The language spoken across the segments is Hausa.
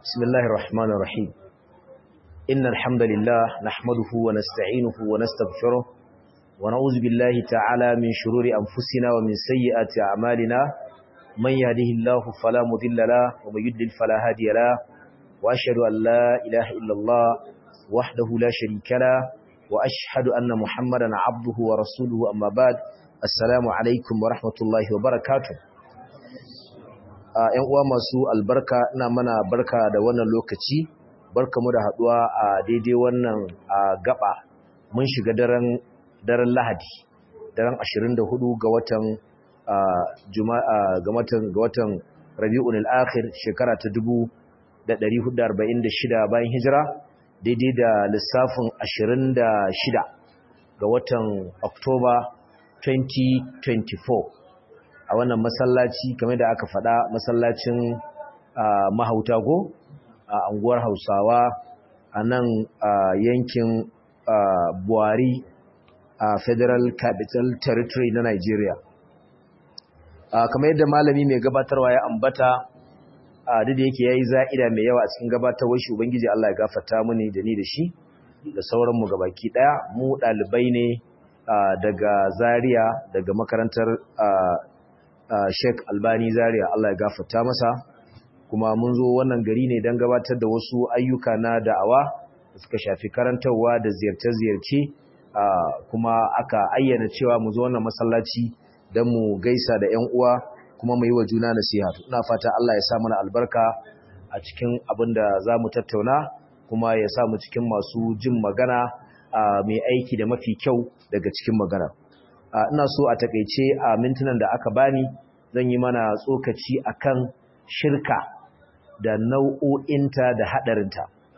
بسم الله الرحمن الرحيم إن الحمد لله نحمده ونستعينه ونستغفره ونعوذ بالله تعالى من شرور أنفسنا ومن سيئات أعمالنا من يهده الله فلا مضل له ومن يضلل فلا هادي له وأشهد أن لا إله إلا الله وحده لا شريك له وأشهد أن محمدا عبده ورسوله أما بعد السلام عليكم ورحمة الله وبركاته ‘yan uwa masu albarka ina mana barka da wannan lokaci barka mu da haduwa a daidai wannan gaba mun shiga daren daren lahadi daren 24 ga watan juma'a ga watan ga watan rabi'ul akhir shekara ta 1446 bayan hijira daidai da lissafin 26 ga watan oktoba 2024 a wannan masallaci kamar da aka faɗa masallacin mahauta go a anguwar hausawa a nan yankin buhari a federal capital territory na nigeria kamar yadda malami mai gabatarwa ya ambata duk da yake ya yi za'ida mai yawa a cikin gabatarwar shi ubangiji allah ya gafata muni da ni da shi da sauranmu gabaki ɗaya mu ɗalibai ne daga zaria daga makarantar Uh, Sheikh Albani Zaria Allah ya gafarta masa kuma mun zo wannan gari ne don gabatar da wasu ayyuka na da'awa da suka shafi karantarwa da ziyarce-ziyarce uh, kuma aka ayyana cewa mu zo wannan masallaci don mu gaisa da 'yan uwa kuma mu yi wa juna nasiha ina fata Allah ya sa mana albarka a cikin abin da za mu tattauna kuma ya sa mu cikin masu jin magana uh, mai aiki da mafi kyau daga cikin magana ina so a takeice a mintunan da aka bani zan yi mana tsokaci akan shirka da nau'o'inta da hadarinta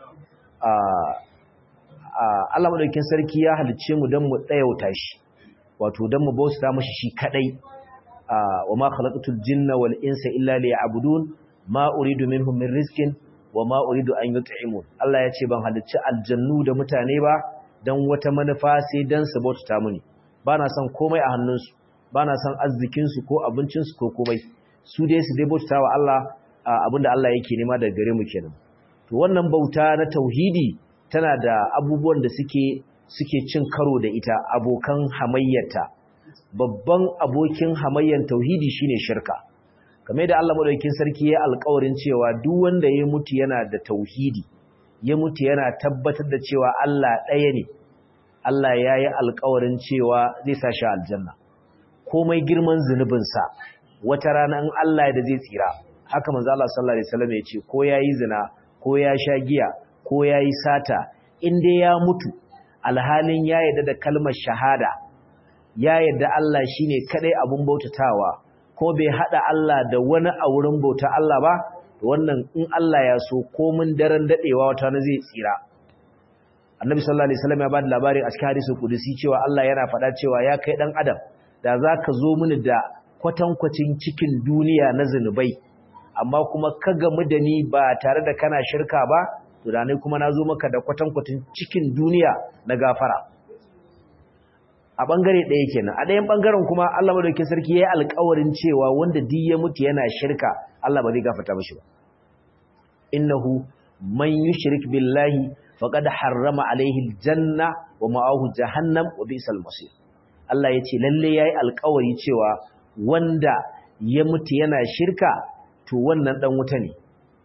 Allah madaukakin sarki ya halicce mu don mu tsayauta shi wato don mu bauta mashi shi kadai wa ma khalaqatul jinna wal insa illa liya'budun ma uridu minhum min rizqin wa ma uridu an yut'imun Allah ya ce ban halicci aljannu da mutane ba dan wata manufa sai dan su bauta muni ba na son komai a hannunsu ba na son arzikinsu ko abincinsu ko komai su dai su dai bauta wa Allah abinda Allah yake nema daga gare mu kenan to wannan bauta na tauhidi tana da abubuwan da suke suke cin karo da ita abokan hamayyata babban abokin hamayyan tauhidi shine shirka kamar da Allah madaukakin sarki ya alƙawarin cewa duk wanda ya mutu yana da tauhidi ya mutu yana tabbatar da cewa Allah ɗaya ne Allah ya yi alkawarin cewa zai sa shi aljanna komai girman zunubinsa wata rana in Allah da zai tsira haka manzo Allah sallallahu alaihi wasallam ya ce ko yayi zina ko ya sha giya ko yayi sata in dai ya mutu alhalin ya yarda da kalmar shahada ya yarda Allah shine kadai abun bautatawa ko bai hada Allah da wani a wurin bauta Allah ba wannan in Allah ya so komin daren dadewa wata na zai tsira annabi sallallahu alaihi wasallam ya bada labarin a cikin hadisi kudusi cewa Allah yana faɗa cewa ya kai dan adam da zaka zo mini da kwatankwacin cikin duniya na zinubai amma kuma ka gamu da ni ba tare da kana shirka ba to da ne kuma nazo maka da kwatankwacin cikin duniya na gafara a bangare ɗaya kenan a ɗayan bangaren kuma Allah madaukakin sarki yayi alƙawarin cewa wanda duk ya mutu yana shirka Allah ba zai gafarta mishi ba innahu man yushrik billahi faqad harrama alaihi aljanna wa ma'ahu jahannam wa bi'sal masir Allah yace lalle yayi alƙawari cewa wanda ya mutu yana shirka to wannan dan wuta ne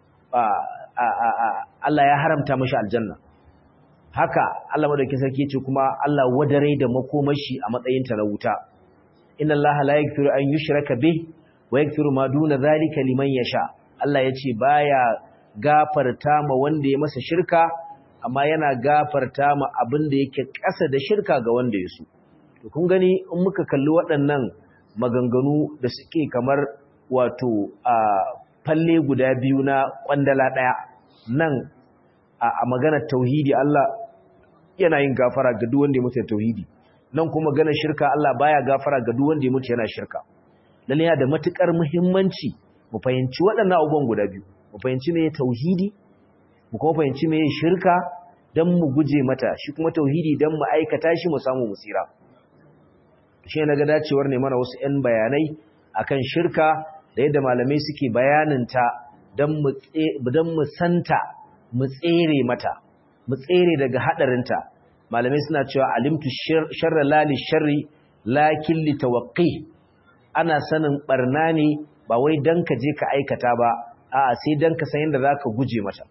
Allah ya haramta mashi aljanna haka Allah madaukakin sarki yace kuma Allah wadare da makomashi a matsayin ta na wuta inna Allah la yaghfiru an yushraka bih wa yaghfiru ma duna zalika liman yasha Allah yace baya gafarta ma wanda ya masa shirka amma yana gafarta ma abin da yake ƙasa da shirka ga wanda ya so. To kun gani in muka kalli waɗannan maganganu da suke kamar wato a falle guda biyu na ƙwandala ɗaya nan a maganar tauhidi Allah yana yin gafara ga duk wanda ya mutu tauhidi nan kuma maganar shirka Allah baya gafara ga duk wanda ya mutu yana shirka lalle yana da matukar muhimmanci mu fahimci waɗannan abubuwan guda biyu mu fahimci me tauhidi mu kuma fahimci me shirka dan mu guje mata shi kuma tauhidi dan mu aikata shi mu samu musira shi ne ga dacewar ne mana wasu 'yan bayanai akan shirka da yadda malamai suke bayanin ta dan mu dan mu santa mu tsere mata mu tsere daga hadarinta malamai suna cewa alimtu sharra la li sharri lakin li tawaqqi ana sanin barna ne ba wai dan ka je ka aikata ba a'a sai dan ka san yadda zaka guje mata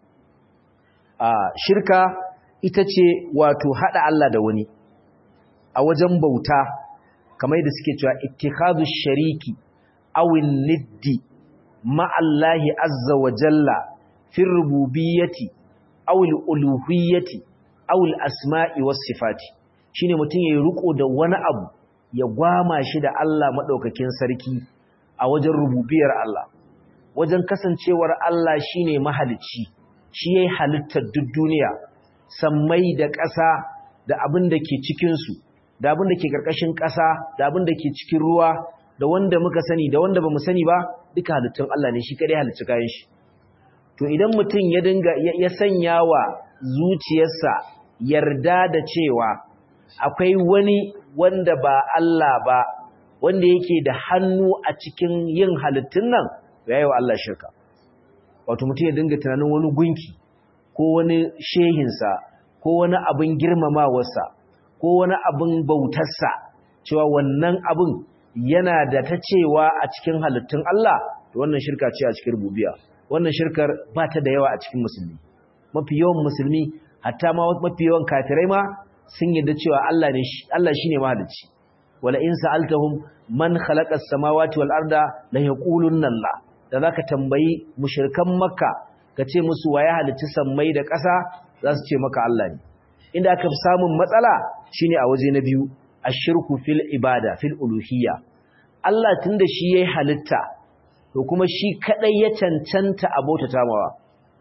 a shirka ita ce wato hada Allah da wani a wajen bauta kamar yadda suke cewa ittikhadu shariki awin niddi ma'allahi azza wa jalla fi rububiyyati awil uluhiyyati awil asma'i was sifati shine mutum yayi riko da wani abu ya gwama shi da Allah madaukakin sarki a wajen rububiyar Allah wajen kasancewar Allah shine mahalicci shi yayi halittar duk duniya sammai da ƙasa da abin da ke cikin su da abin da ke ƙarƙashin ƙasa da abin da ke cikin ruwa da wanda muka sani da wanda bamu sani ba duka halittun Allah ne shi kadai halicci kayan shi to idan mutum ya dinga ya sanya wa zuciyarsa yarda da cewa akwai wani wanda ba Allah ba wanda yake da hannu a cikin yin halittun nan yayi wa Allah shirka wato mutum ya dinga tunanin wani gunki ko wani shehinsa ko wani abin girmamawarsa ko wani abin bautarsa cewa wannan abin yana da ta cewa a cikin halittun Allah to wannan shirka ce a cikin rububiya wannan shirkar ba ta da yawa a cikin musulmi mafi yawan musulmi hatta ma mafi yawan kafirai ma sun yarda cewa Allah ne Allah shine mahalicci wala in sa'altahum man khalaqa as-samawati wal arda la yaqulunna Allah da zaka tambayi mushrikan makka kace musu waye halicci sammai da ƙasa za su ce maka Allah ne inda aka fi samun matsala shine a waje na biyu ashirku fil ibada fil uluhiyya Allah tunda shi yayi halitta to kuma shi kadai ya cancanta abota tamawa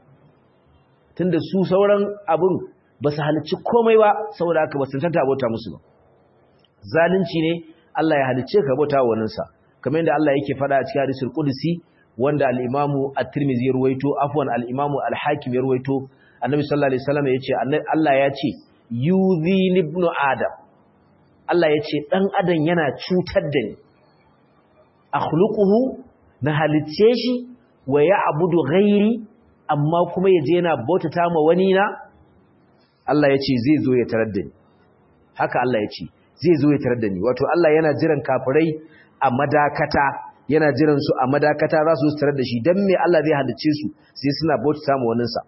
tunda su sauran abun ba su halicci komai ba saboda haka ba su cancanta abota musu ba zalunci ne Allah ya halicce ka abota wa sa kamar yadda Allah yake faɗa a cikin hadisul qudsi wanda al-Imam at-Tirmidhi ya ruwaito afwan al-Imam al-Hakim ya ruwaito Annabi sallallahu alaihi wasallam yace Allah ya ce yuzi ibn adam Allah ya ce ɗan adam yana cutar da ni akhluquhu na halicce shi wa ya abudu ghairi amma kuma yaje yana bautata ma wani na Allah ya ce zai zo ya tarar da ni haka Allah ya ce zai zo ya tarar da ni wato Allah yana jiran kafirai a madakata yana jiran su a madakata za su tarar da shi dan me Allah zai halicce su sai suna bautata ma waninsa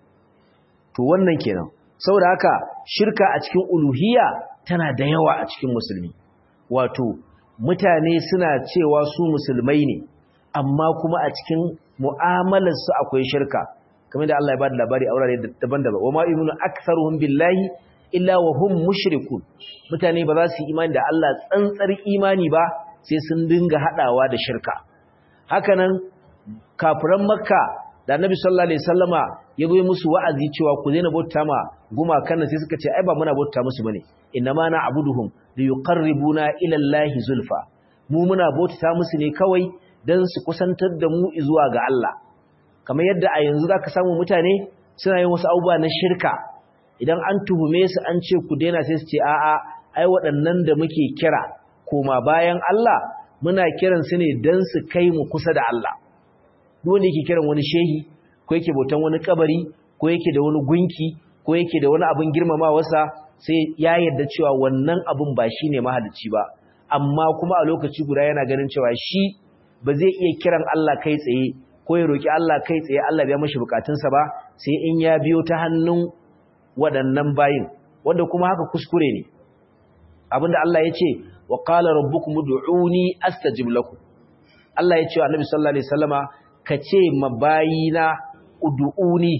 to wannan kenan saboda haka shirka a cikin uluhiyya tana da yawa a cikin musulmi wato mutane suna cewa su musulmai ne amma kuma a cikin mu'amalarsu akwai shirka kamar da Allah ya bada labari a wurare daban-daban wama yu'minu aktharuhum billahi illa wa hum mushrikun mutane ba za su yi imani da Allah tsantsar imani ba sai sun dinga hadawa da shirka hakanan kafiran makka da annabi sallallahu alaihi wasallama ya goyi musu wa'azi cewa ku daina bauta ma gumakan nan sai suka ce ai ba muna bauta musu bane innama na abuduhum li yuqarribuna ila allahi zulfa mu muna bauta musu ne kawai dan su kusantar da mu zuwa ga Allah kamar yadda a yanzu zaka samu mutane suna yin wasu abubuwa na shirka idan an tuhume su an ce ku daina sai su ce a'a ai waɗannan da muke kira koma bayan Allah muna kiran su ne dan su kai mu kusa da Allah duk wanda yake kiran wani shehi ko yake bautan wani kabari ko yake da wani gunki ko yake da wani abin girmamawarsa sai ya yarda cewa wannan abin ba shine mahalicci ba amma kuma a lokaci guda yana ganin cewa shi ba zai iya kiran Allah kai tsaye ko ya roki Allah kai tsaye Allah ya mashi bukatunsa ba sai in ya biyo ta hannun waɗannan bayin wanda kuma haka kuskure ne abinda Allah ya ce wa qala rabbukum ud'uni astajib lakum Allah ya ce wa Annabi sallallahu alaihi wasallama ka ce mabayina ud'uni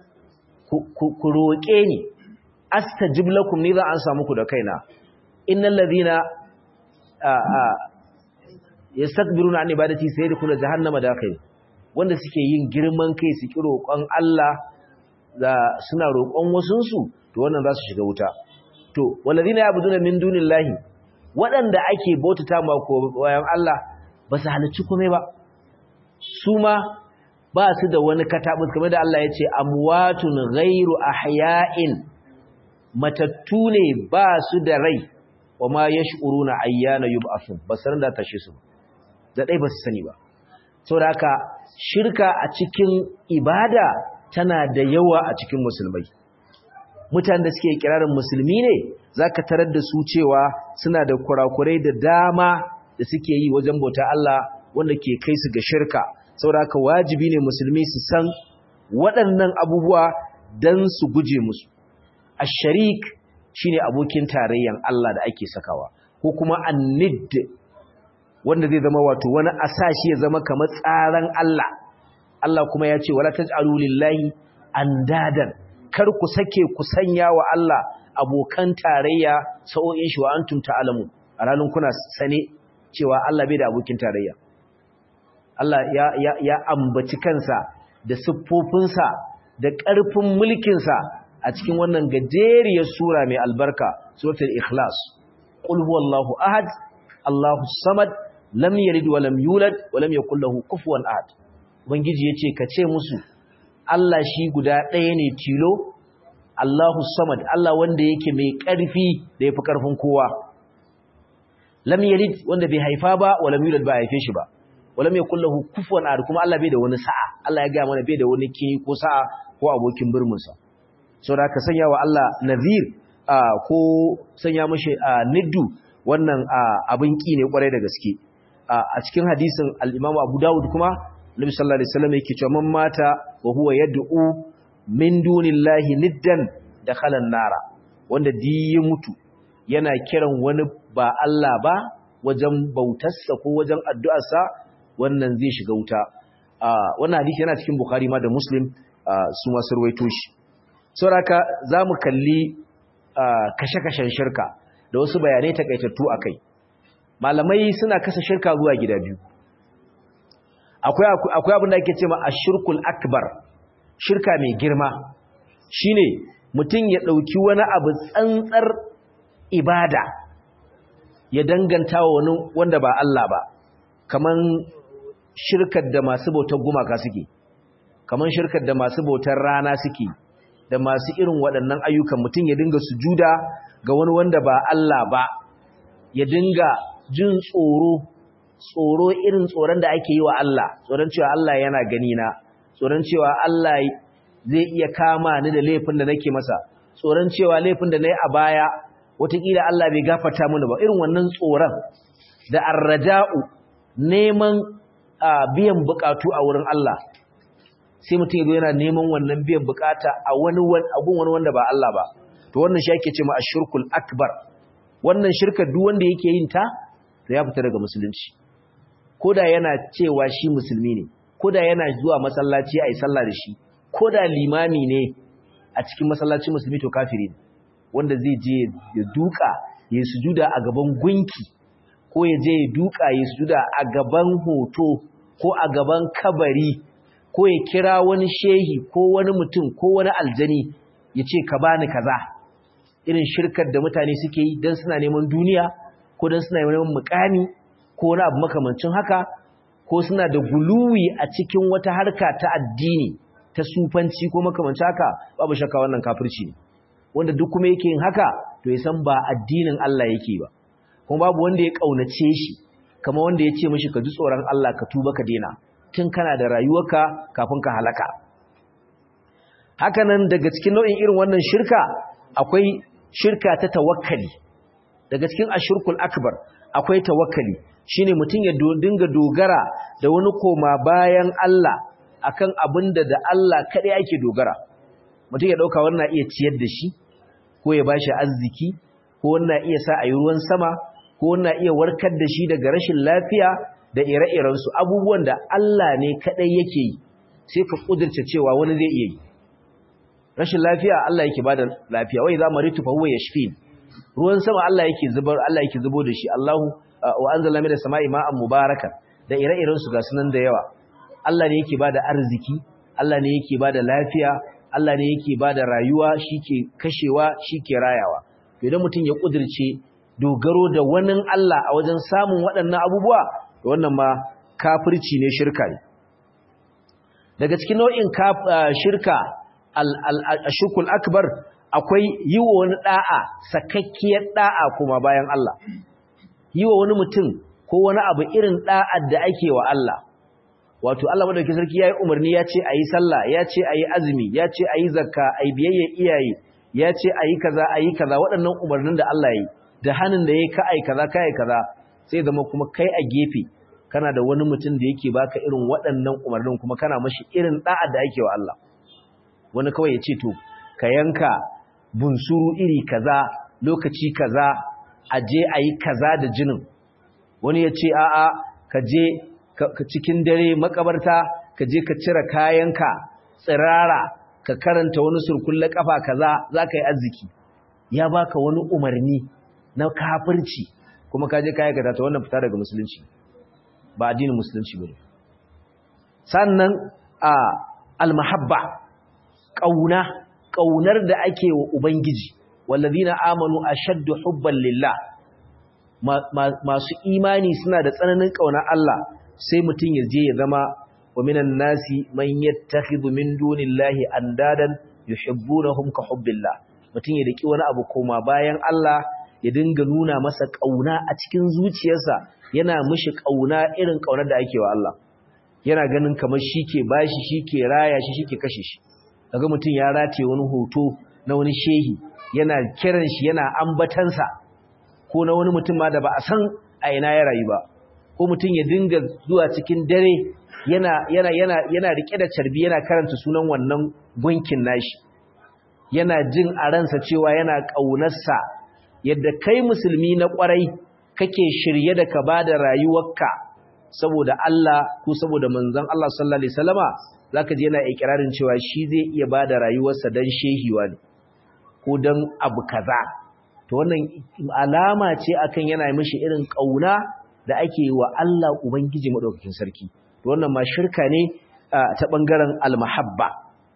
ku roƙe ni astajib lakum ni za an samu ku da kaina innal ladhina yastakbiruna an ibadati sayadkhuluna jahannama dakhil wanda suke yin girman kai su ki roƙon Allah da suna roƙon wasun su to wannan za su shiga wuta to walladhina ya'buduna min dunillahi waɗanda ake bautata ma ko bayan Allah ba su halicci komai ba su ma ba su da wani katabus kamar da Allah ya ce amwatun ghairu ahya'in matattu ne ba su da rai wa ma yash'uruna ayyana yub'athun ba san da tashi su da dai ba su sani ba saboda haka shirka a cikin ibada tana da yawa a cikin musulmai mutanen da suke kirarin musulmi ne zaka tarar da su cewa suna da kurakurai da dama da suke yi wajen bauta Allah wanda ke kai su ga shirka saboda haka wajibi ne musulmi su san waɗannan abubuwa dan su guje musu ash-sharik shine abokin tarayyan Allah da ake sakawa ko kuma annid wanda zai zama wato wani asashi ya zama kamar tsaran Allah Allah kuma ya ce wala taj'alu lillahi andadan kar ku sake ku sanya wa Allah abokan tarayya sa'o'in shi wa antum ta'lamu a ranar kuna sane cewa Allah bai da abokin tarayya Allah ya ya ya ambaci kansa da siffofinsa da ƙarfin mulkinsa a cikin wannan gajeriyar sura mai albarka suratul ikhlas qul huwallahu ahad Allahu samad lam yalid wa lam yulad wa lam yakul lahu kufuwan ahad ubangiji yace ka ce musu Allah shi guda ɗaya ne tilo Allahu samad Allah wanda yake mai ƙarfi da yafi ƙarfin kowa lam yalid wanda bai haifa ba wa lam yulad ba haife shi ba wa lam yakul lahu kufuwan ahad kuma Allah bai da wani sa'a Allah ya ga mana bai da wani kini ko sa'a ko abokin birminsa saboda ka sanya wa Allah nazir ko sanya mashi niddu wannan abin ki ne kwarai da gaske a cikin hadisin al-Imam Abu Dawud kuma Nabi sallallahu alaihi wasallam yake cewa man mata wa huwa yad'u min dunillahi niddan dakhala an-nara wanda di ya mutu yana kiran wani ba Allah ba wajen bautarsa ko wajen addu'arsa wannan zai shiga wuta wannan hadisi yana cikin Bukhari ma da Muslim su ma surwaito shi sauraka za mu kalli kashe-kashen shirka da wasu bayanai takaitattu a kai malamai suna kasa shirka zuwa gida biyu akwai abin da ake ce ma a shirkul akbar shirka mai girma shine mutum ya ɗauki wani abu tsantsar ibada ya danganta wa wani wanda ba Allah ba kaman shirkar da masu bautar gumaka suke kaman shirkar da masu bautar rana suke da masu irin waɗannan ayyukan mutum ya dinga sujuda ga wani wanda ba Allah ba ya dinga jin tsoro tsoro irin tsoron da ake yi wa Allah tsoron cewa Allah yana gani na tsoron cewa Allah zai iya kama ni da laifin da nake masa tsoron cewa laifin da nayi a baya wataƙila Allah bai gafarta mini ba irin wannan tsoron da arraja'u neman biyan bukatu a wurin Allah sai mutum ya zo yana neman wannan biyan bukata a wani abun wani wanda ba Allah ba to wannan shi ake cewa ashirkul akbar wannan shirka duk wanda yake yin ta to ya fita daga musulunci koda yana cewa shi musulmi ne koda yana zuwa masallaci ayi sallah da shi koda limami ne a cikin masallacin musulmi to kafiri ne wanda zai je ya duka ya sujuda a gaban gunki ko ya je ya duka ya sujuda a gaban hoto ko a gaban kabari ko ya kira wani shehi ko wani mutum ko wani aljani ya ce ka bani kaza irin shirkar da mutane suke yi don suna neman duniya ko don suna neman mukami ko wani abu makamancin haka ko suna da guluwi a cikin wata harka ta addini ta sufanci ko makamancin haka babu shakka wannan kafirci ne wanda duk kuma yake yin haka to ya san ba addinin Allah yake ba kuma babu wanda ya kaunace shi kama wanda ya ce mishi ka ji tsoron Allah ka tuba ka daina tun kana da rayuwarka kafin ka halaka hakanan daga cikin nau'in irin wannan shirka akwai shirka ta tawakkali daga cikin ashirkul akbar akwai tawakkali shine mutum ya dinga dogara da wani koma bayan Allah akan abin da da Allah kaɗai ake dogara mutum ya ɗauka wannan iya ciyar da shi ko ya bashi arziki ko wannan iya sa a yi ruwan sama ko wannan iya warkar da shi daga rashin lafiya da ire-irensu abubuwan da Allah ne kaɗai yake yi sai ka ƙudurce cewa wani zai iya yi rashin lafiya Allah yake bada lafiya wai za maritu fa huwa yashfin ruwan sama Allah yake zubar Allah yake zubo da shi Allahu wa anzala minas sama'i ma'an mubarakan da ire-irensu ga sunan da yawa Allah ne yake bada arziki Allah ne yake bada lafiya Allah ne yake bada rayuwa shike kashewa shike rayawa to idan mutum ya ƙudurce dogaro da wani Allah a wajen samun waɗannan abubuwa wannan ma kafirci ne shirka ne daga cikin nau'in shirka al-shirkul akbar akwai yi wa wani da'a sakakkiyar da'a kuma bayan Allah yi wa wani mutum ko wani abu irin da'ar da ake wa Allah wato Allah madaukakin sarki yayi umarni ya ce ayi sallah ya ce ayi azumi ya ce ayi zakka ayi biyayya iyaye ya ce ayi kaza ayi kaza waɗannan umarnin da Allah yayi da hanin da yayi ka ayi kaza kai kaza sai zama kuma kai a gefe kana da wani mutum da yake baka irin waɗannan umarnin kuma kana mashi irin da'a da ake wa Allah wani kawai ya ce to ka yanka bunsuru iri kaza lokaci kaza a je a yi kaza da jinin wani ya ce a'a ka je cikin dare makabarta ka je ka cire kayanka tsirara ka karanta wani surkulle kafa kaza za ka yi arziki ya baka wani umarni na kafirci kuma ka je ka aikata ta wannan fita daga musulunci ba addinin musulunci bane sannan a almahabba kauna kaunar da ake wa ubangiji wallazina amanu ashaddu hubban lillah masu imani suna da tsananin kauna Allah sai mutum ya je ya zama wa minan nasi man yattakhidhu min dunillahi andadan yuhibbunahum ka hubbillah mutum ya daki wani abu koma bayan Allah ya dinga nuna masa kauna a cikin zuciyarsa yana mishi kauna irin kaunar da ake wa Allah yana ganin kamar shike bashi shike raya shi shike kashe shi kaga mutum ya rataye wani hoto na wani shehi yana kiran shi yana ambatansa ko na wani mutum ma da ba a san a ina ya rayu ba ko mutum ya dinga zuwa cikin dare yana yana yana yana rike da carbi yana karanta sunan wannan gunkin nashi yana jin a ransa cewa yana kaunarsa yadda kai musulmi na kwarai kake shirye da ka bada rayuwarka saboda Allah ko saboda manzon Allah sallallahu alaihi wasallama zaka je yana ikirarin cewa shi zai iya bada rayuwarsa dan shehiwa ne ko dan abu kaza to wannan alama ce akan yana mishi irin kauna da ake wa Allah ubangiji madaukakin sarki to wannan ma shirka ne ta bangaren almahabba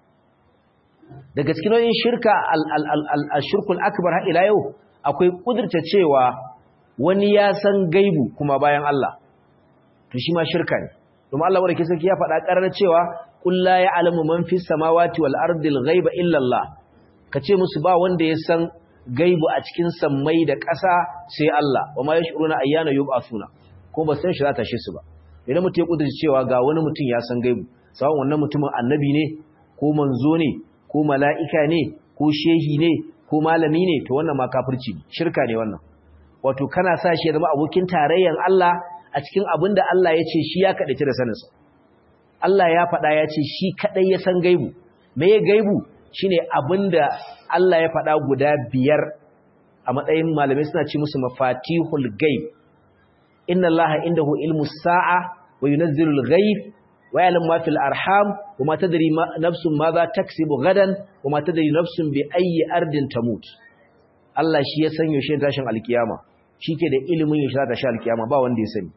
daga cikin nau'in shirka al-shirkul akbar har ila yau akwai kudurta cewa wani ya san gaibu kuma bayan Allah to shi ma shirka ne kuma Allah wanda ke sarki ya faɗa ƙarar cewa qul la ya'lamu man fis samawati wal ardi al-ghaiba illa Allah kace musu ba wanda ya san gaibu a cikin sammai da ƙasa sai Allah wa ma yashuruna ayyana yub'athuna ko ba san shi za ta shi su ba idan mutum ya kudurci cewa ga wani mutum ya san gaibu sawan wannan mutumin annabi ne ko manzo ne ko mala'ika ne ko shehi ne ko malami ne to wannan ma kafirci shirka ne wannan wato kana sa shi ya zama abokin tarayyan Allah a cikin abin da Allah ya ce shi ya kaɗaice da saninsa Allah ya faɗa ya ce shi kaɗai ya san gaibu me ya gaibu shine abin da Allah ya faɗa guda biyar a matsayin malamai suna ce musu mafatihul gaib inna Allah indahu ilmu sa'a wa yunazzilu al-ghaib wa ya'lamu ma fil arham wa ma tadri nafsun ma za taksibu gadan wa ma tadri nafsun bi ayyi ardin tamut Allah shi ya san yaushe tashin alkiyama shike da ilimin yaushe ta sha alkiyama ba wanda ya sani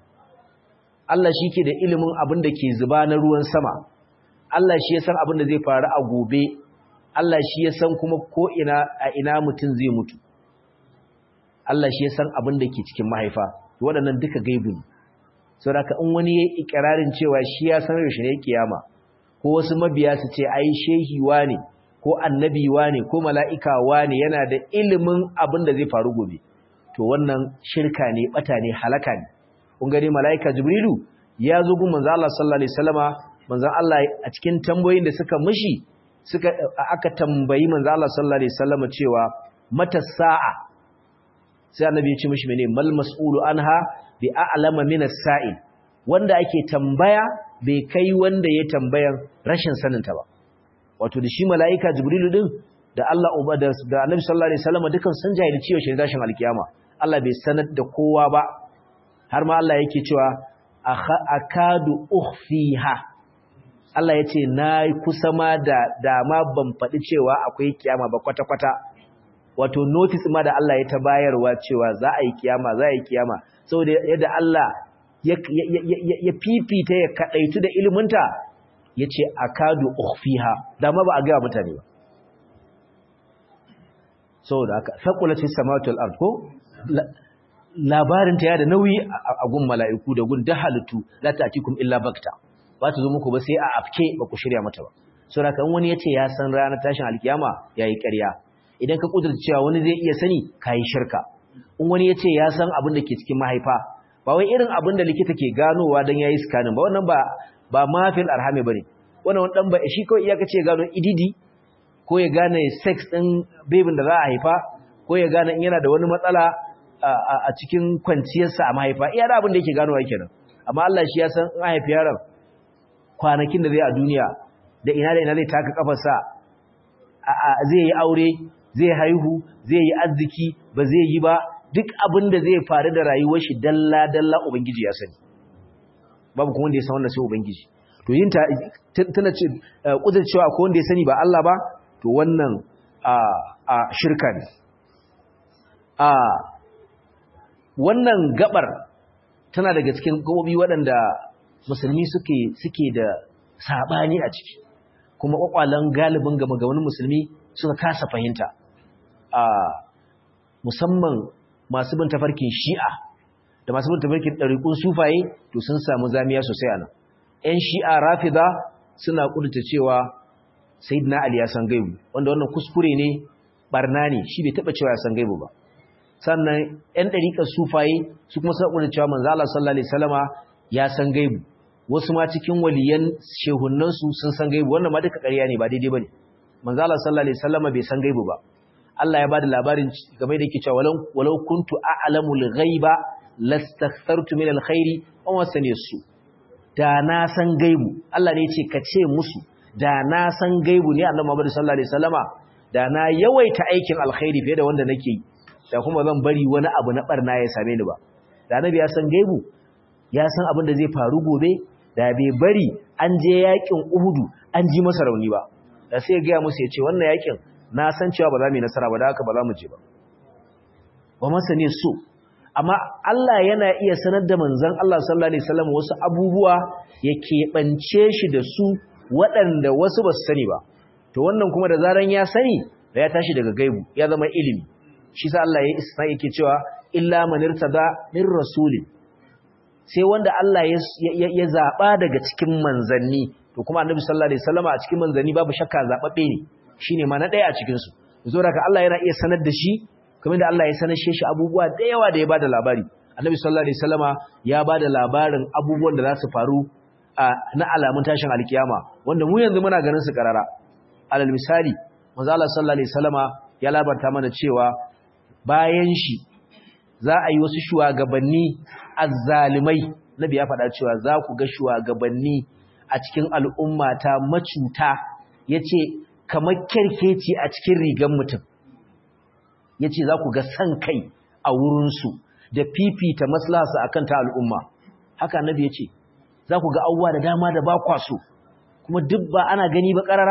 Allah shike da ilimin abin da ke zuba na ruwan sama Allah shi ya san abin da zai faru a gobe Allah shi ya san kuma ko ina a ina mutum zai mutu Allah shi ya san abin da ke cikin mahaifa waɗannan duka gaibu ne saboda in wani ya yi ikirarin cewa shi ya san yaushe ne kiyama ko wasu mabiya su ce ai shehi ne ko annabi ne ko mala'ika ne yana da ilimin abin da zai faru gobe to wannan shirka ne bata ne halaka ne kun gani mala'ika jibrilu ya zo gun manzo Allah sallallahu alaihi wasallama manzo Allah a cikin tambayoyin da suka mishi suka aka tambayi manzo Allah sallallahu alaihi wasallama cewa mata sa'a sai annabi ya ce mishi mene mal mas'ulu anha bi a'lama min as-sa'il wanda ake tambaya bai kai wanda ya tambayan rashin sanin ta ba wato da shi mala'ika jibrilu din da Allah uba da annabi sallallahu alaihi wasallama dukan sun jahilci cewa shi dashin alkiyama Allah bai sanar da kowa ba har ma Allah yake cewa akadu ukhfiha Allah yace nayi kusa ma da dama ban faɗi cewa akwai kiyama ba kwata kwata wato notice ma da Allah ya ta bayarwa cewa za a yi kiyama za a yi kiyama saboda yadda Allah ya ya fifita ya kadaitu da iliminta yace akadu ukhfiha dama ba a ga mutane ba saboda haka saqulatis samawati wal ard ko labarinta ya da nauyi a gun mala'iku da gun halittu la ta'tikum illa bakta ba ta zo muku ba sai a afke ba ku shirya mata ba so da kan wani yace ya san ranar tashin alkiyama yayi ƙarya idan ka kudurta cewa wani zai iya sani kai shirka in wani yace ya san abin da ke cikin mahaifa ba wai irin abin da likita ke ganowa dan yayi scanning ba wannan ba ba ma fil arhami bane wannan wani dan ba shi kawai iyaka ce gano ididi ko ya gane sex din baby da za a haifa ko ya gane in yana da wani matsala a cikin kwanciyarsa a mahaifa iya da abin da yake ganowa kenan amma Allah shi ya san in haifi yaron kwanakin da zai a duniya da ina da ina zai taka kafarsa zai yi aure zai haihu zai yi arziki ba zai yi ba duk abin da zai faru da rayuwar shi dalla dalla ubangiji ya sani babu kuma wanda ya san wannan sai ubangiji to yin ta tana ce kudur cewa akwai wanda ya sani ba Allah ba to wannan a a shirka ne a wannan gabar tana daga cikin gabobi waɗanda musulmi suke suke da sabani a ciki kuma kwakwalan galibin gama ga wani musulmi suka kasa fahimta a musamman masu bin tafarkin shi'a da masu bin tafarkin ɗariƙun sufaye to sun samu zamiya sosai a nan ‘yan shi'a rafida suna ƙudurta cewa sayidina ali ya san gaibu wanda wannan kuskure ne barna ne shi bai taɓa cewa ya san gaibu ba sannan ‘yan ɗariƙar sufaye su kuma suna ƙudurta cewa manzo Allah sallallahu alaihi wasallama ya san gaibu wasu ma cikin waliyan shehunansu sun san gaibu wannan ma duka ƙarya ne ba daidai bane manzo Allah sallallahu alaihi wasallama bai san gaibu ba Allah ya bada labarin game da yake cewa walau walau kuntu a'lamul ghaiba lastakthartu min alkhairi wa masani su da na san gaibu Allah ne yace ka ce musu da na san gaibu ne Annabi Muhammad sallallahu alaihi wasallama da na yawaita aikin alkhairi fiye da wanda nake yi da kuma zan bari wani abu na barna ya same ni ba da Annabi ya san gaibu ya san abin da zai faru gobe da bai bari an je yakin Uhudu an ji masa rauni ba da sai ya ga musu yace wannan yakin na san cewa ba za mu yi nasara ba da haka ba za mu je ba ba masa ne so amma Allah yana iya sanar da manzon Allah sallallahu alaihi wasallam wasu abubuwa ya keɓance shi da su waɗanda wasu ba su sani ba to wannan kuma da zaran ya sani da ya tashi daga gaibu ya zama ilimi shi sa Allah ya isna yake cewa illa man irtada min rasulin sai wanda Allah ya zaba daga cikin manzanni to kuma annabi sallallahu alaihi wasallam a cikin manzanni babu shakka zababbe ne shine ma na daya a cikin su zo daga Allah yana iya sanar da shi kamar da Allah ya sanar shi abubuwa da yawa da ya bada labari annabi sallallahu alaihi wasallama ya bada labarin abubuwan da za su faru na alamun tashin alkiyama wanda mu yanzu muna ganin su karara alal misali manzo Allah sallallahu alaihi wasallama ya labarta mana cewa bayan shi za a yi wasu shugabanni azzalimai nabi ya faɗa cewa za ku ga shugabanni a cikin al'ummata macuta yace kamar kerkeci a cikin rigan mutum ya ce za ku ga san kai a wurinsu da fifita maslahasa akan ta al'umma haka nabi ya ce za ku ga abubuwa da dama da ba kwaso kuma duk ba ana gani ba ƙarara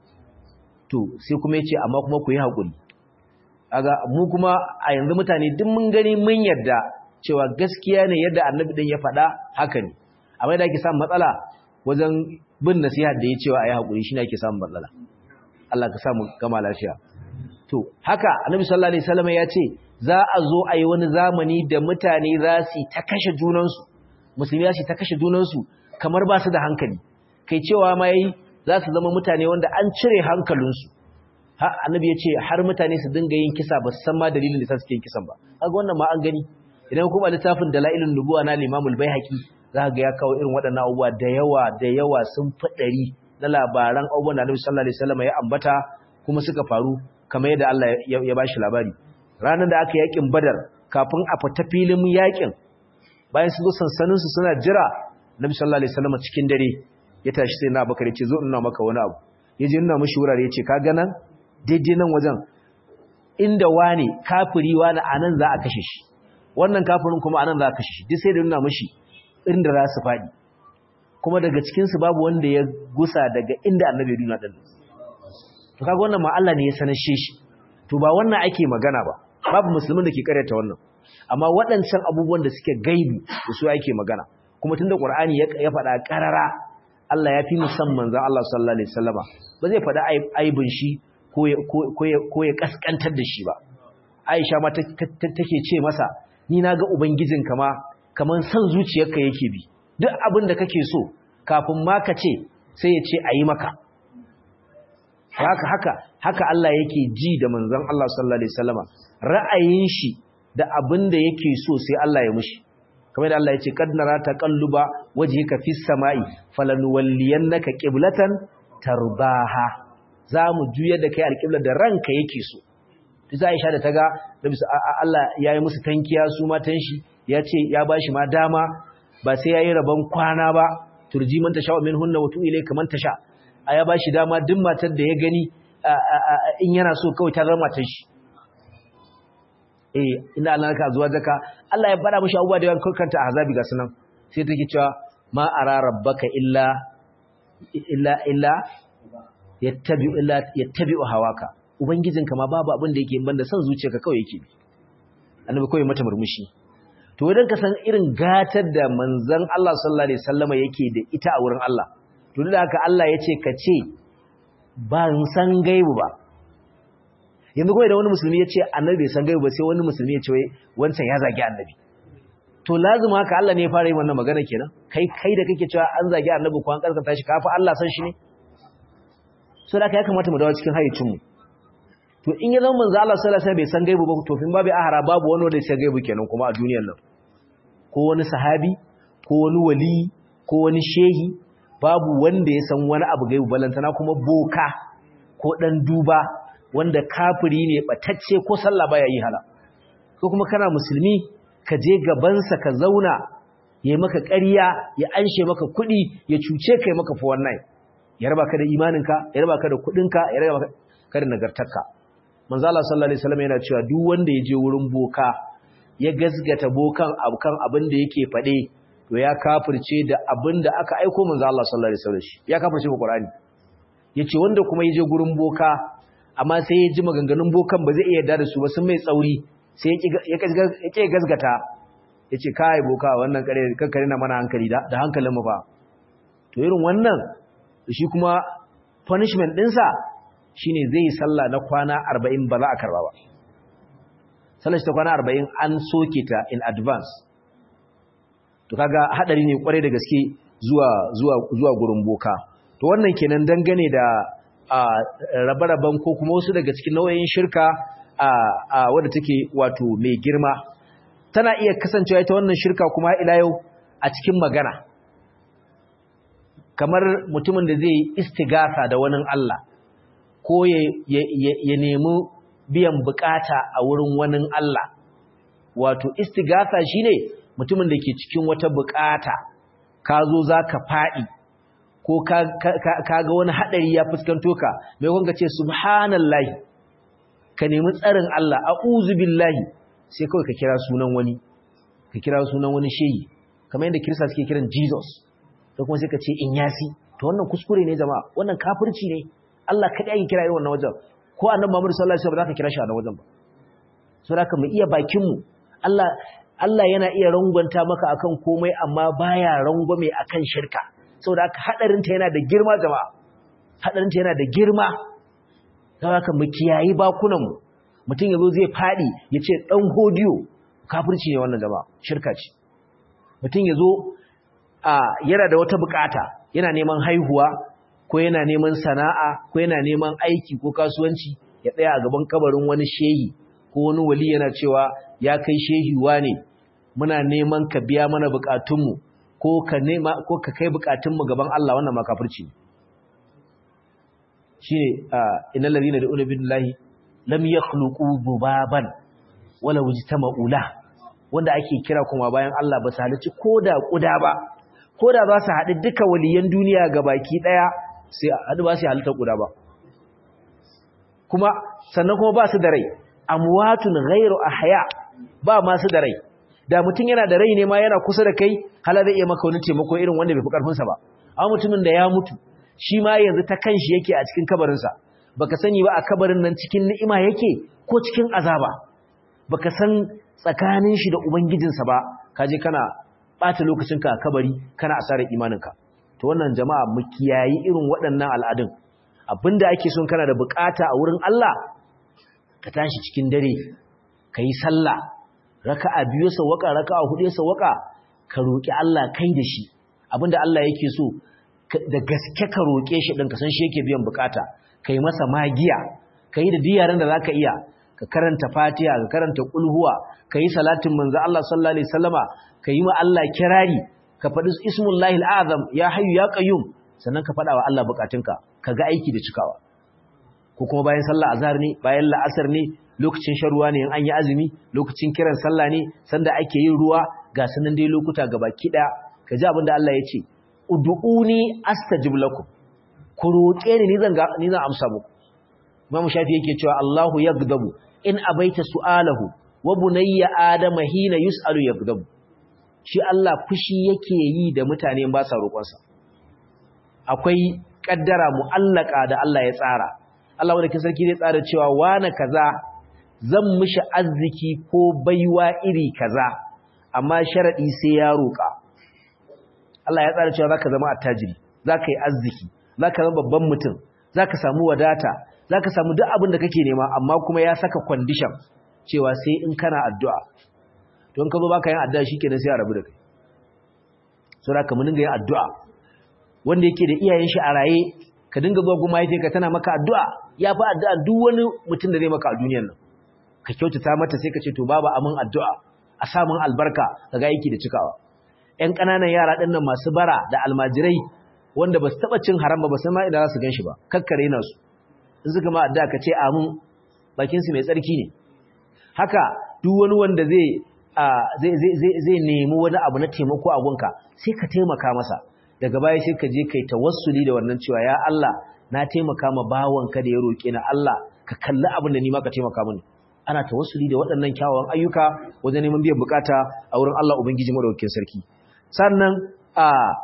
to sai kuma ya ce amma kuma ku yi haƙuri aga mu kuma a yanzu mutane duk mun gani mun yarda cewa gaskiya ne yadda annabi ɗin ya faɗa haka ne amma da ake samun matsala wajen bin nasiha da ya cewa a yi haƙuri shi ne ake samun matsala Allah ka samu gama lafiya to haka annabi sallallahu alaihi wasallam ya ce za a zo a yi wani zamani da mutane za su ta kashe junansu musulmi za su ta kashe junansu kamar ba su da hankali kai cewa ma yayi za su zama mutane wanda an cire hankalinsu ha annabi ya ce har mutane su dinga yin kisa ba su san ma dalilin da suke yin kisan ba kaga wannan ma an gani idan kuma littafin dalailun nubuwa na limamul baihaqi za ga ya kawo irin waɗannan abubuwa da yawa da yawa sun faɗari na labaran abubuwan da Annabi sallallahu alaihi wasallam ya ambata kuma suka faru kamar yadda Allah ya bashi labari ranar da aka yakin Badar kafin a fita filin yakin bayan su zo sansanin su suna jira Annabi sallallahu alaihi wasallam cikin dare ya tashi sai na Bakar ya ce zo ina maka wani abu yaje ina mishi wurare ya ce ka ga nan daidai nan wajen inda wani kafiri wani anan za a kashe shi wannan kafirin kuma anan za a kashe shi duk sai da nuna mishi inda za su faɗi kuma daga cikinsu babu wanda ya gusa daga inda annabi duna ɗin to kaga wannan ma Allah ne ya sanashe shi to ba wannan ake magana ba babu musulmin da ke karyata wannan amma waɗancan abubuwan da suke gaibi da su ake magana kuma tunda Qur'ani ya faɗa ƙarara Allah ya fi musamman zan Allah sallallahu alaihi wasallama ba zai faɗa aibin shi ko ya ko ya kaskantar da shi ba Aisha ma take ce masa ni naga ubangijinka ma kaman san zuciyarka yake bi duk abin da kake so kafin ma ka ce sai ya ce a yi maka haka haka haka Allah yake ji da manzon Allah sallallahu alaihi wasallama ra'ayin shi da abin da yake so sai Allah ya mushi kamar da Allah ya ce kad nara taqalluba wajhika fis sama'i falanuwalliyannaka qiblatan tarbaha zamu juyar da kai alqibla da ranka yake so ta Aisha da ta ga Allah ya yi musu tankiya su matan shi ya ce ya ba shi ma dama ba sai ya yi rabon kwana ba turji man ta sha wa min hunna wato ilai kamar ta sha a ya ba shi dama duk matar da ya gani in yana so kawai ta zama matan shi eh inda Allah ka zuwa zaka Allah ya fara mishi abubuwa da yawan kanta a hazabi ga sunan sai take cewa ma ara rabbaka illa illa illa yattabi'u illa yattabi'u hawaka ubangijinka ma babu abin da yake banda son zuciyarka kawai yake annabi kawai mata murmushi to idan ka san irin gatar da manzon Allah sallallahu alaihi wasallama yake da ita a wurin Allah to da haka Allah yace ka ce ban san gaibu ba yanzu kawai da wani musulmi ya ce annabi bai san gaibu ba sai wani musulmi ya ce wancan ya zagi annabi to lazima haka Allah ne ya fara yin wannan magana kenan kai kai da kake cewa an zagi annabi ko an karkata shi kafa Allah san shi ne so da ya kamata mu dawo cikin hayyacin mu to in ya zama manzo Allah sallallahu alaihi wasallam bai san gaibu ba to fin babu ahara babu wani wanda ya san gaibu kenan kuma a duniyar nan ko wani sahabi ko wani wali ko wani shehi babu wanda ya san wani abu gaibu balantana kuma boka ko dan duba wanda kafiri ne batacce ko sallah baya yi hala ko kuma kana musulmi ka je gabansa ka zauna ya maka ƙarya ya anshe maka kuɗi ya cuce kai maka fa wannan ya raba ka da imaninka ya raba ka da kuɗinka ya raba ka da nagartarka manzo Allah sallallahu alaihi wasallam yana cewa duk wanda ya je wurin boka ya gazgata bokan abukan abin da yake faɗe to ya kafirce da abin da aka aiko manzo Allah sallallahu alaihi wasallam ya kafirce ba Qur'ani yace wanda kuma ya je gurin boka amma sai ya ji maganganun bokan ba zai iya yarda da su ba sun mai tsauri sai ya ke gazgata ya ce kai boka wannan kare kankare na mana hankali da hankalin mu fa to irin wannan shi kuma punishment ɗinsa shine zai yi sallah na kwana arba'in ba za a karba ba sallar shi ta kwana arba'in an soke ta in advance to kaga hadari ne kwarai da gaske zuwa zuwa zuwa gurin boka to wannan kenan dangane da rabe-raben ko kuma wasu daga cikin nau'in shirka wadda take wato mai girma tana iya kasancewa ita wannan shirka kuma ila yau a cikin magana kamar mutumin da zai istigasa da wani Allah ko ya nemi biyan bukata a wurin wani Allah wato istigasa shine mutumin da ke cikin wata bukata ka zo za ka faɗi ko ka ga wani haɗari ya fuskanto ka mai kwanka ce subhanallahi ka nemi tsarin Allah a'udhu billahi sai kawai ka kira sunan wani ka kira sunan wani shehi kamar yadda kirista suke kiran Jesus da kuma sai ka ce inyasi to wannan kuskure ne jama'a wannan kafirci ne Allah kadai ake kira irin wannan wajen ko annabi Muhammad sallallahu alaihi wasallam ba za ka kira shi a wannan wajen ba so da mu iya bakin mu Allah Allah yana iya rangwanta maka akan komai amma baya rangwame akan shirka saboda haka hadarin ta yana da girma jama'a hadarin ta yana da girma don haka mu kiyayi bakunanmu mutum ya zo zai faɗi ya ce ɗan hodiyo kafirci ne wannan jama'a shirka ce mutum ya zo yana da wata bukata yana neman haihuwa ko yana neman sana'a ko yana neman aiki ko kasuwanci ya tsaya a gaban kabarin wani shehi ko wani wali yana cewa ya kai shehi ne muna neman ka biya mana bukatunmu ko ka nema ko ka kai bukatunmu gaban Allah wannan ma kafirci ne shine innal ladina da'una billahi lam yakhluqu dhubaban wala wujtama'u la wanda ake kira kuma bayan Allah ba su halici koda kuda ba koda za su haɗu duka waliyan duniya gabaki daya sai haɗu ba su halitta kuda ba kuma sannan kuma ba su da rai amwatun ghairu ahya ba ma su da rai da mutum yana da rai ne ma yana kusa da kai hala zai iya maka wani taimako irin wanda bai fi karfinsa ba amma mutumin da ya mutu shi ma yanzu ta kanshi yake a cikin kabarinsa baka sani ba a kabarin nan cikin ni'ima yake ko cikin azaba baka san tsakanin shi da ubangijinsa ba kaje kana bata lokacinka a kabari kana asarar imaninka to wannan jama'a mu kiyayi irin waɗannan al'adun abinda ake son kana da bukata a wurin Allah ka tashi cikin dare ka yi sallah raka'a biyu sawaka raka'a hudu sawaka ka roki Allah kai da shi abinda Allah yake so da gaske ka roƙe shi ɗin ka san shi yake biyan bukata ka yi masa magiya ka yi da diyaran da za ka iya ka karanta fatiha ka karanta ƙulhuwa ka yi salatin manzo Allah sallallahu alaihi wasallama ka yi ma Allah kirari ka faɗi ismullahi al'azam ya hayyu ya qayyum sannan ka faɗa wa Allah bukatunka ka ga aiki da cikawa ko kuma bayan sallah azhar ne bayan la'asar ne lokacin shan ruwa ne in an yi azumi lokacin kiran sallah ne sanda ake yin ruwa ga sanan dai lokuta gabaki ɗaya ka ji abin da Allah ya ce ud'uni astajib lakum ku roƙe ni zan ni zan amsa muku Imam Shafi yake cewa Allahu yaghdabu in abaita su'alahu wa bunayya adama hina yus'alu yaghdabu shi Allah fushi yake yi da mutane ba sa roƙonsa akwai kaddara mu'allaka da Allah ya tsara Allah wanda kin sarki zai tsara cewa wani kaza zan mishi arziki ko baiwa iri kaza amma sharadi sai ya roƙa Allah ya tsara cewa zaka zama attajiri zaka yi arziki zaka zama babban mutum zaka samu wadata zaka samu duk abin da kake nema amma kuma ya saka condition cewa sai in kana addu'a don ka zo baka yin addu'a shikenan sai a rabu da kai so da ka mun dinga yin addu'a wanda yake da iyayen shi a raye ka dinga zuwa goma yake ka tana maka addu'a ya fi addu'a duk wani mutum da zai maka a duniyar nan ka kyautata mata sai ka ce to baba amin addu'a a samun albarka ka ga aiki da cikawa ƴan ƙananan yara ɗin nan masu bara da almajirai wanda ba su taɓa cin haram ba ba san ma idan za su gan shi ba kakkare na su in suka ma addu'a ka ce amin bakinsu mai tsarki ne haka duk wani wanda zai zai nemi wani abu na taimako a gunka sai ka taimaka masa daga baya sai ka je kai tawassuli da wannan cewa ya Allah na taimaka ma bawanka da ya roke na Allah ka kalli abin da ni ma ka taimaka mini ana tawassuli da waɗannan kyawawan ayyuka wajen neman biyan bukata a wurin Allah ubangiji madaukakin sarki sannan a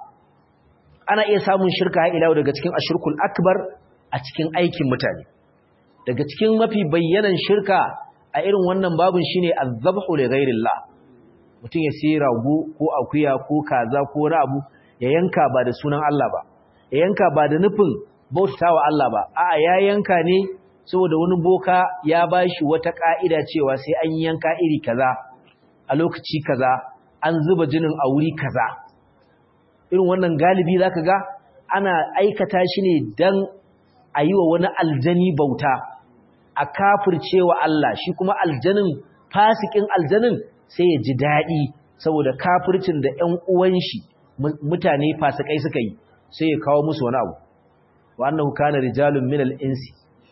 ana iya samun shirka ha ila daga cikin ashirkul akbar a cikin aikin mutane daga cikin mafi bayyanan shirka a irin wannan babun shine azzabhu li ghairillah mutum ya sai rago ko akuya ko kaza ko wani abu ya yanka ba da sunan Allah ba ya yanka ba da nufin bautawa Allah ba a'a ya yanka ne saboda wani boka ya bashi wata ka'ida cewa sai an yanka iri kaza a lokaci kaza an zuba jinin a wuri kaza irin wannan galibi zaka ga ana aikata shi ne dan a yi wa wani aljani bauta a kafircewa Allah shi kuma aljanin fasikin aljanin sai ya ji daɗi saboda kafircin da ‘yan uwan shi mutane fasikai suka yi sai ya kawo musu wani abu wannan kana rijalun minal insi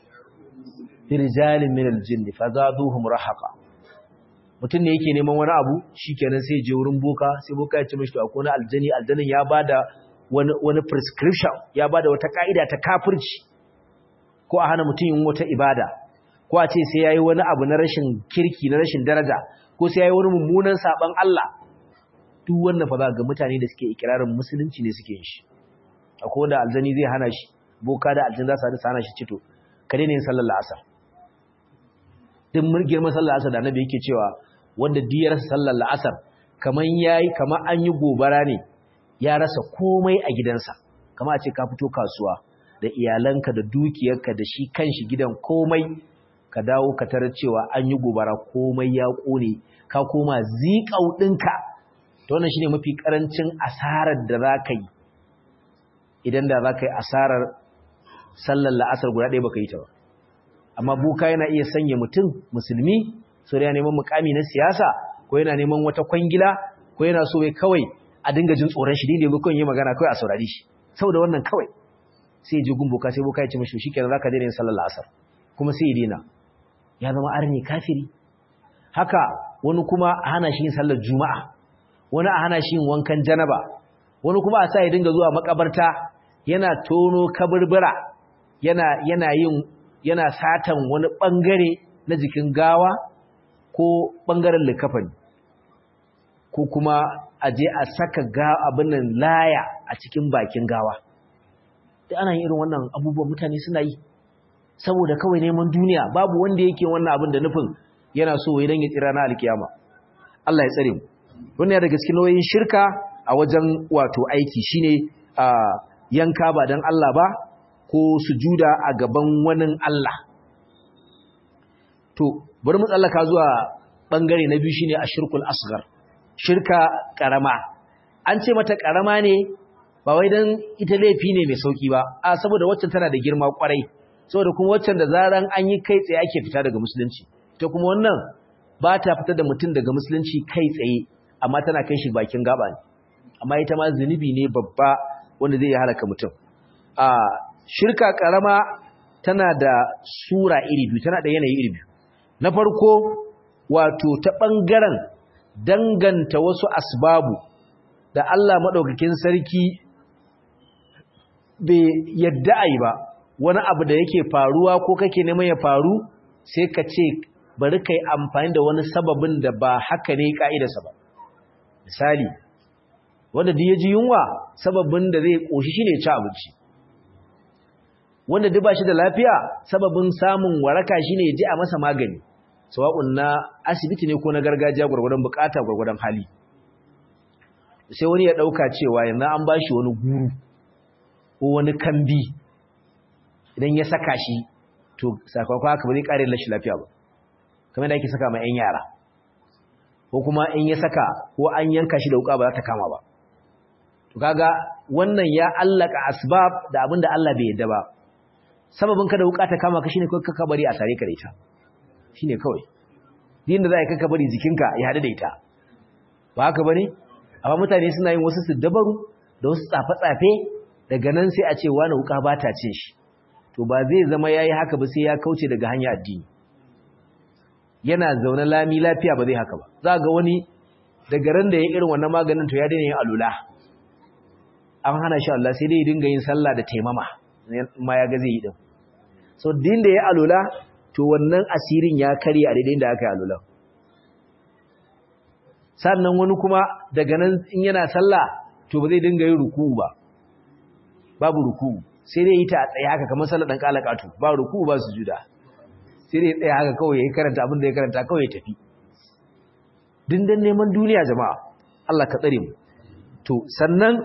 fi rijalin minal jinni fa zaduhum rahaqa mutum ne yake neman wani abu shikenan sai je wurin boka sai boka ya ce mishi to akwai wani aljani aljanin ya bada wani wani prescription ya bada wata ka'ida ta kafirci ko a hana mutum yin wata ibada ko a ce sai yayi wani abu na rashin kirki na rashin daraja ko sai yayi wani mummunan saban Allah duk wannan fa za ga mutane da suke ikirarin musulunci ne suke yin shi akwai wanda aljani zai hana shi boka da aljani za su hana shi cito ka daina yin sallar la'asar duk girman sallar la'asar da annabi yake cewa wanda diyar sallar la'asar kaman yayi kaman an yi gobara ne ya rasa komai a gidansa kamar a ce ka fito kasuwa da iyalanka da dukiyarka da shi kanshi gidan komai ka dawo ka tarar cewa an yi gobara komai ya kone ka koma zikau ɗinka to wannan shine mafi karancin asarar da za ka yi idan da za ka yi asarar sallar la'asar guda ɗaya baka yi ta ba amma buka yana iya sanya mutum musulmi so da neman mukami na siyasa ko yana neman wata kwangila ko yana so ya kawai a dinga jin tsoron shi dinda kawai yi magana kawai a saurari shi saboda wannan kawai sai ji gun boka sai boka ya ce mashi shikenan zaka daina yin sallar la'asar kuma sai ya daina ya zama arni kafiri haka wani kuma a hana shi yin sallar juma'a wani a hana shi yin wankan janaba wani kuma a sa ya dinga zuwa makabarta yana tono kaburbura yana yana yin yana satan wani bangare na jikin gawa ko bangaren likafani ko kuma a je a saka ga abin nan laya a cikin bakin gawa da ana yin irin wannan abubuwan mutane suna yi saboda kawai neman duniya babu wanda yake wannan abin da nufin yana so wai dan ya tsira na alkiyama Allah ya tsare mu wannan daga cikin nauyin shirka a wajen wato aiki shine a yanka ba dan Allah ba ko sujuda a gaban wani Allah to bari mu tsallaka zuwa bangare na biyu shine ashirkul asghar shirka karama an ce mata karama ne ba wai dan ita laifi ne mai sauki ba a saboda waccan tana da girma kwarai saboda kuma waccan da zaran an yi kai tsaye ake fita daga musulunci ta kuma wannan ba ta fita da mutum daga musulunci kai tsaye amma tana kai shi bakin gaba ne amma ita ma zunubi ne babba wanda zai halaka mutum a shirka karama tana da sura iri biyu tana da yanayi iri biyu na farko wato ta bangaren danganta wasu asbabu da Allah madaukakin sarki bai yadda ai ba wani abu da yake faruwa ko kake neman ya faru sai ka ce bari kai amfani da wani sababin da ba haka ne ka'idarsa ba misali wanda duk ya ji yunwa sababin da zai koshi shine ci abinci wanda duk ba shi da lafiya sababin samun waraka shine ya je a masa magani sawa'un na asibiti ne ko na gargajiya gwargwadon bukata gwargwadon hali sai wani ya dauka cewa yanzu an bashi wani guru ko wani kambi idan ya saka shi to sakamakon haka ba zai kare lashi lafiya ba kamar da ake saka ma 'yan yara ko kuma in ya saka ko an yanka shi da wuka ba za ta kama ba to kaga wannan ya allaka asbab da abin da Allah bai yadda ba sababin ka da wuka ta kama ka shine kai ka bari a sare ka da ita shine kawai din da za ka ka bari jikinka ya hadu da ita ba haka bane amma mutane suna yin wasu su dabaru da wasu tsafe-tsafe daga nan sai a ce wani wuka ba ta cin shi to ba zai zama yayi haka ba sai ya kauce daga hanya addini yana zaune lami lafiya ba zai haka ba za ga wani daga ran da ya irin wannan maganin to ya daina yin alula an hana shi Allah sai dai ya dinga yin sallah da taimama ma ya ga zai yi din so din da ya alula to wannan asirin ya kare a daidai da aka yi alula sannan wani kuma daga nan in yana sallah to ba zai dinga yin ruku'u ba babu ruku'u sai dai yi ta a tsaye haka kamar sallar dan kalakatu ba ruku'u ba sujuda sai dai tsaya haka kawai ya karanta abin da ya karanta kawai ya tafi dindan neman duniya jama'a Allah ka tsare mu to sannan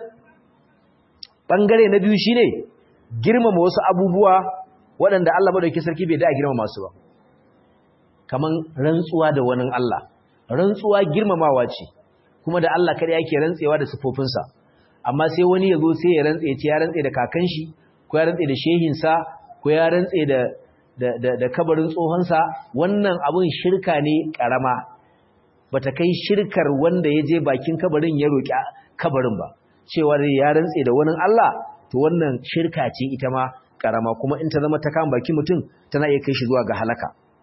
bangare na biyu shine girmama wasu abubuwa waɗanda Allah madaukakin sarki bai da girmama su ba kaman rantsuwa da wani Allah rantsuwa girmamawa ce kuma da Allah kada yake rantsewa da sifofinsa amma sai wani ya zo sai ya rantse ya ce ya rantse da kakan shi ko ya rantse da shehinsa ko ya rantse da da kabarin tsohonsa wannan abun shirka ne karama bata kai shirkar wanda ya je bakin kabarin ya roƙi kabarin ba cewa ya rantse da wani Allah to wannan shirka ce ita ma karama kuma in ta zama ta kama bakin mutum tana iya kai shi zuwa ga halaka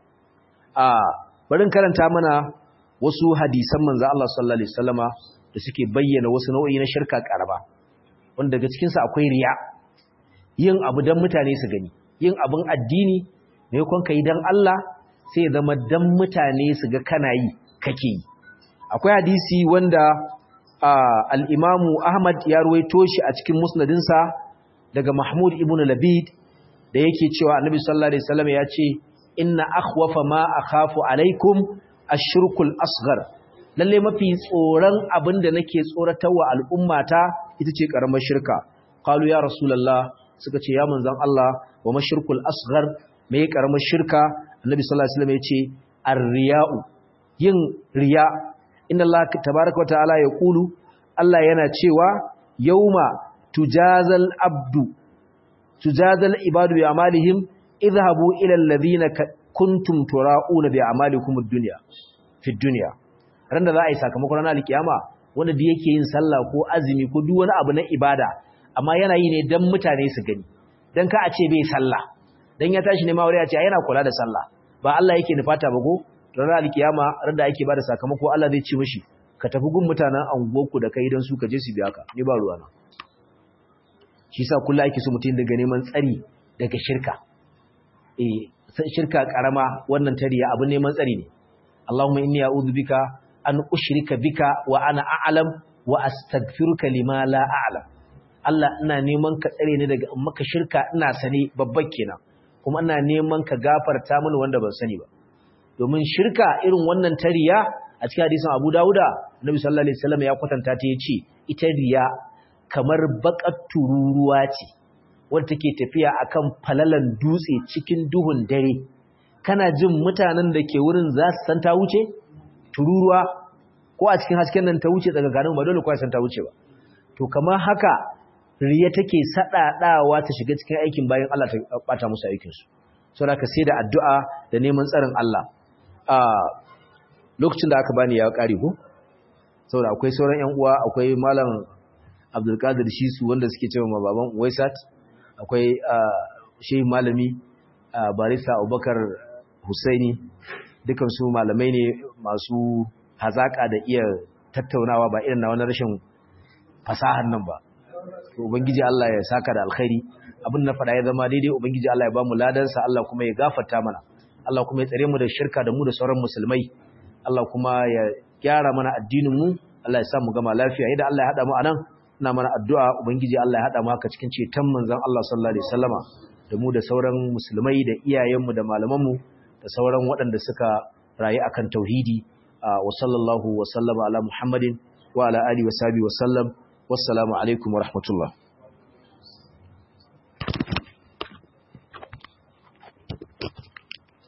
a barin karanta mana wasu hadisan manzo Allah sallallahu alaihi wasallama da suke bayyana wasu nau'i na shirka karama wanda daga cikin sa akwai riya yin abu dan mutane su gani yin abun addini ne kon kai dan Allah sai ya zama dan mutane su ga kana yi kake yi akwai hadisi wanda al-Imam Ahmad ya ruwaito shi a cikin musnadinsa daga Mahmud ibn Labid da yake cewa Annabi sallallahu alaihi wasallam ya ce inna akhwafa ma akhafu alaikum ash-shirkul asghar lalle mafi tsoron abinda nake tsoratarwa al'ummata ita ce karamar shirka qalu ya rasulullah suka ce ya manzon Allah wa mashirkul asghar me karamar shirka annabi sallallahu alaihi wasallam yace ar-riya'u yin riya inna Allah tabaaraka wa ta'ala yaqulu Allah yana cewa yauma tujazal abdu tujazal ibadu bi amalihim idhabu ila alladhina kuntum tura'una bi amalikum ad-dunya fi ad-dunya randa za a yi sakamakon ranar alkiyama wanda da yake yin sallah ko azumi ko duk wani abu na ibada amma yana yi ne dan mutane su gani dan ka a ce bai sallah dan ya tashi ne ma wuri ya ce yana kula da sallah ba Allah yake nufata ba go ranar alkiyama randa ake bada sakamako Allah zai ce mishi ka tafi gun mutanen anguwarku da kai dan su ka je su biya ka ni ba ruwa na shi yasa kullu ake so mutum daga neman tsari daga shirka eh shirka karama wannan tariya abin neman tsari ne Allahumma inni a'udhu bika an ushrika bika wa ana a'lam wa astaghfiruka lima la a'lam Allah ina neman ka tsare ni daga maka shirka ina sani babban kenan kuma ina neman ka gafarta mini wanda ban sani ba domin shirka irin wannan tariya a cikin hadisin Abu Dawuda Nabi sallallahu alaihi wasallam ya kwatanta ta yace ita riya kamar bakar tururuwa ce wadda take tafiya akan falalan dutse cikin duhun dare kana jin mutanen da ke wurin za su san ta wuce tururuwa ko a cikin hasken nan ta wuce daga garin ba dole ko san ta wuce ba to kamar haka riya take sadadawa ta shiga cikin aikin bayan Allah ta bata musu aikin su saboda ka sai da addu'a da neman tsarin Allah a lokacin da aka bani ya kare ko saboda akwai sauran ƴan uwa akwai malam abdulkadir shisu wanda suke cewa ma baban waisat akwai shehi malami barista abubakar husaini dukansu malamai ne masu hazaka da iya tattaunawa ba irin na wani rashin fasahar nan ba ubangiji Allah ya saka da alkhairi abin na faɗa ya zama daidai ubangiji Allah ya ba mu ladansa Allah kuma ya gafarta mana Allah kuma ya tsare mu da shirka da mu da sauran musulmai Allah kuma ya gyara mana addinin mu Allah ya sa mu gama lafiya idan Allah ya hada mu anan ina mana addu'a ubangiji Allah ya hada mu haka cikin ceton manzon Allah sallallahu alaihi wasallama da mu da sauran musulmai da iyayenmu da malamanmu da sauran waɗanda suka rayu akan tauhidi wa sallallahu wa sallama ala muhammadin wa ala alihi wa sahbihi wa sallam wassalamu alaikum wa rahmatullah